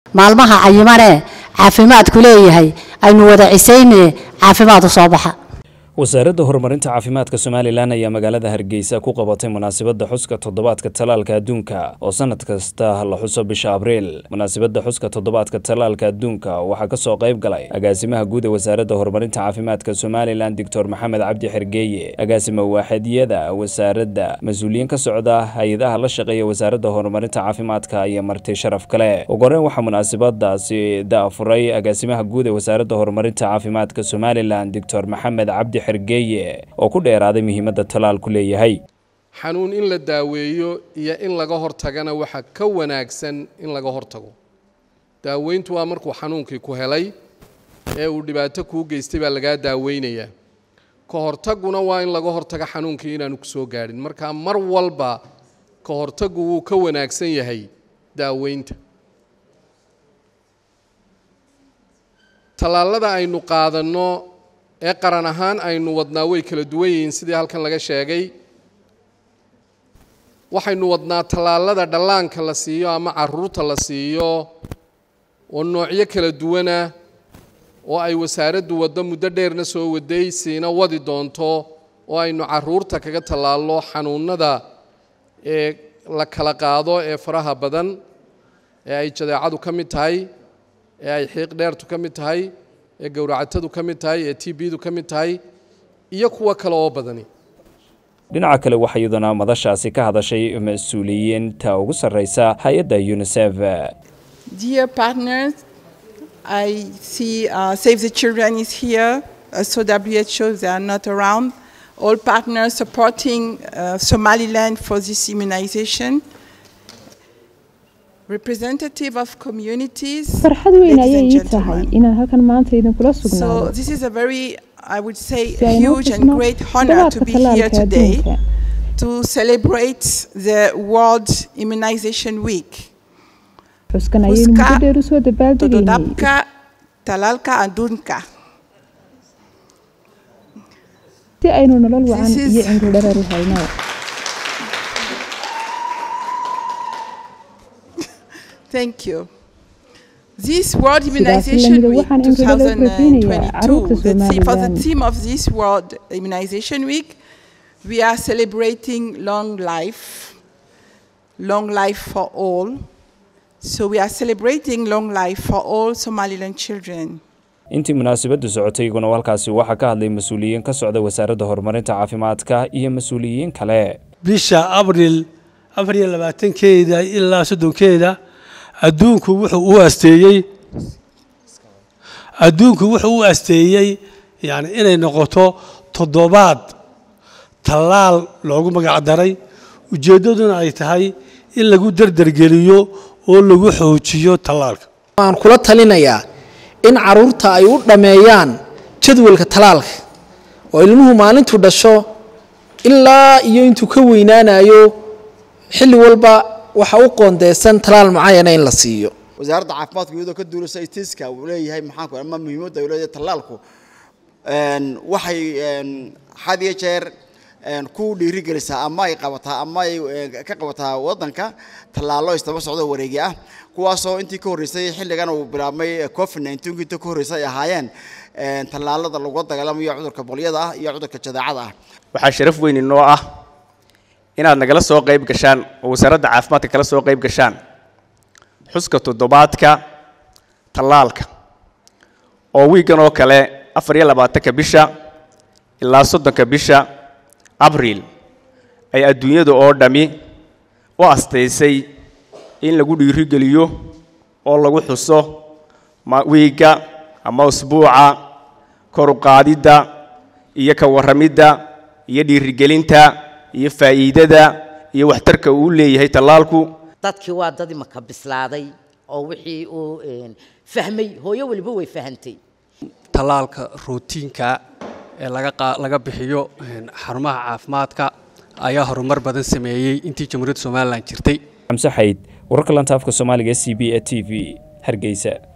maalmaha cayimane caafimaadku leeyahay aynu wada cisayne caafimaad u soo baxa wasaaradda horumarinta caafimaadka somalilan ayaa magaalada hargeysa ku qabatay munaasabadda xuska toddobaadka talaalka adduunka oo sanad kasta la xuso bisha abriil munaasabadda xuska toddobaadka talaalka adduunka waxaa kasoo qayb galay agaasimaha guud ee wasaaradda horumarinta caafimaadka somalilan doctor maxamed cabdi xergeeye agaasima waaxidiyada wasaaradda mas-uuliyiin ka socda hay-adaha la shaqeeya wasaaradda horumarinta caafimaadka iyo marti sharaf kale ugu horeyn waxaa munaasabadaasi daafuray agaasimaha guud ee wasaaradda horumarinta caafimaadka somalilan doctor maxamed cabdi xergeeye oo ku dheeraaday muhiimadda talaalku leeyahay xanuun in la daaweeyo iyo in laga hortagana waxaa ka wanaagsan in laga hortago daaweyntu waa markuu xanuunkii ku helay ee uu dhibaato kuu geystay baa lagaa daaweynayaa ka hortaguna waa in laga hortago xanuunkii inaanu ku soo gaadhin marka mar walba ka hortagu wuu ka wanaagsan yahay daaweynta tallaalada aynu qaadanno ee qaran ahaan aynu wadnaa way kala duwan yihiin sidii halkan laga sheegay waxaynu wadnaa tallaalada dhallaanka la siiyo ama caruurta la siiyo oo noocyo kala duwana oo ay wasaaraddu waddo muddo dheerna soo waday siina wadi doonto oo aynu caruurta kaga tallaallo xanuunada ee la kala qaado ee faraha badan ee ay jadeecadu ka mid tahay ee ay xiiq dheertu ka mid tahay ee gowracatadu ka mid tahay ee t bdu ka mid tahay iyo kuwo kale oo badani dhinaca kale waxaa iyaduna madashaasi ka hadashay mas-uuliyiinta ugu sarreysa hay-adda unisef Dear partners, I see uh, Save the Children is here, uh, so WHO they are not around. All partners supporting uh, Somaliland for this immunization. Representative of communities. farxad weyn ladies ayay and ii tahay gentlemen. inaan halkan maanta idinkula So sugnaado this is a very, I would say, si aynu u huge and xusno great honor to toddobaadka be here talaalka today adduunka to celebrate the World Immunization Week. xuskan ayaynu Xuska muddo dheer usoo dabaaldegaynay Tododabka talalka adunka. si aynu nolol wacan This is- iyo cimri dherer u hayno Thank you. This World Sidaas Immunization lamida Week waxaan cimri dherer kordhinayaa 2022, caruurta the theme, for the Somaliland. theme of this World Immunization Week, we are celebrating long life, long life for all. So we are celebrating long life for all Somaliland children. intii munaasabaddu socotay iguna halkaasi waxaa ka hadlay mas-uuliyiin ka socda wasaaradda horumarinta caafimaadka iyo mas-uuliyiin kale bisha abril afar iyo labaatankeeda ilaa soddonkeeda adduunku wuxuu u asteeyey adduunku wuxuu u asteeyey yani inay noqoto toddobaad tallaal loogu magac daray ujeeddaduna ay tahay in lagu derdergeliyo oo lagu xoojiyo tallaalka waxaan kula talinayaa in caruurta ay u dhammeeyaan jadwalka talaalka oo ilmuhu maalintuu dhasho ilaa iyo intuu ka weynaanayo xilli walba waxa u qoondeysan talaal mucayana in la siiyo wasaaradda caafimaadka iyadoo ka duulasa itiska uu leeyahay maxaanku ama muhiimadda uu leeyahay tallaalku een, waxay een, had iyo jeer een, ku dhiirigelisaa ama ay qabataa ama ay een, ka qabataa waddanka tallaallo istaba socdo wareegi ah kuwaasoo intii ka horreysay xilligan uu bilaabmay covid 19 intii ka horreysay ay ahaayeen een, tallaalada lagula dagaalamayo cudurka bolyada ah iyo cudurka jadeecada ah waxaa sharaf weyn inoo ah inaad nagala soo qayb gashaan oo wasaaradda caafimaadka kala soo qayb gashaan xuska toddobaadka tallaalka oo wiigan oo kale afar iyo labaatanka bisha ilaa soddonka bisha abriil ay adduunyada oo dhammi u astaysay in lagu dhiirigeliyo oo lagu xuso ma- wiigga ama usbuuca kor u qaadidda iyo ka warramidda iyo dhiirigelinta iyo faa'iidada iyo waxtarka uu leeyahay tallaalku dadkii waa dad imaka bislaaday oo wixii uu een, fahmay hooyo weliba way fahantay tallaalka rootiinka ee laga qaa- laga bixiyo een, xarumaha caafimaadka ayaa horumar badan sameeyey intii jamhuuriyadda somalilan jirtay xamse xayd wararka lanta afka soomaaliga c b e t v hargeysa